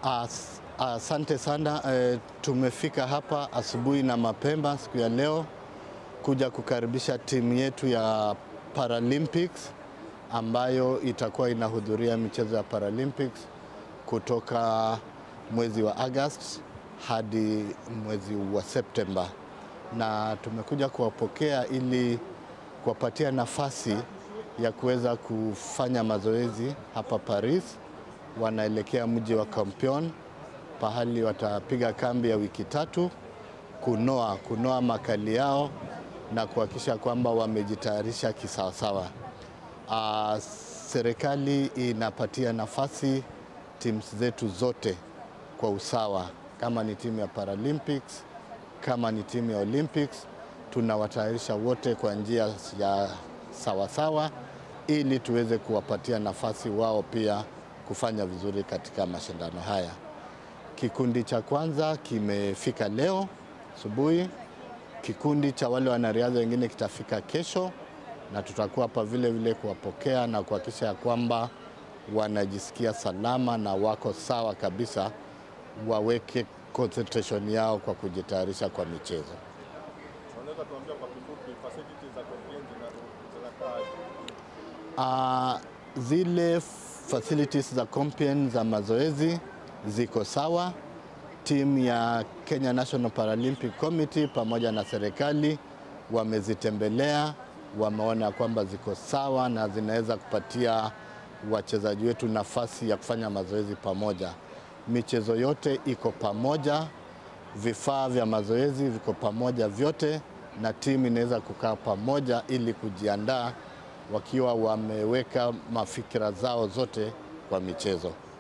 As, asante sana e, tumefika hapa asubuhi na mapema siku ya leo kuja kukaribisha timu yetu ya Paralympics ambayo itakuwa inahudhuria michezo ya Paralympics kutoka mwezi wa August hadi mwezi wa Septemba, na tumekuja kuwapokea ili kuwapatia nafasi ya kuweza kufanya mazoezi hapa Paris. Wanaelekea mji wa Campion pahali watapiga kambi ya wiki tatu kunoa kunoa makali yao na kuhakikisha kwamba wamejitayarisha kisawasawa. Uh, serikali inapatia nafasi timu zetu zote kwa usawa, kama ni timu ya Paralympics, kama ni timu ya Olympics, tunawatayarisha wote kwa njia ya sawasawa ili tuweze kuwapatia nafasi wao pia kufanya vizuri katika mashindano haya. Kikundi cha kwanza kimefika leo asubuhi. Kikundi cha wale wanariadha wengine kitafika kesho, na tutakuwa hapa vile vile kuwapokea na kuhakikisha ya kwamba wanajisikia salama na wako sawa kabisa, waweke concentration yao kwa kujitayarisha kwa michezo. Unaweza tuambia kwa kifupi facilities za Compiègne zinakaa Uh, zile facilities za Compiègne za mazoezi ziko sawa. Timu ya Kenya National Paralympic Committee pamoja na serikali wamezitembelea, wameona kwamba ziko sawa na zinaweza kupatia wachezaji wetu nafasi ya kufanya mazoezi pamoja. Michezo yote iko pamoja, vifaa vya mazoezi viko pamoja vyote, na timu inaweza kukaa pamoja ili kujiandaa wakiwa wameweka mafikira zao zote kwa michezo.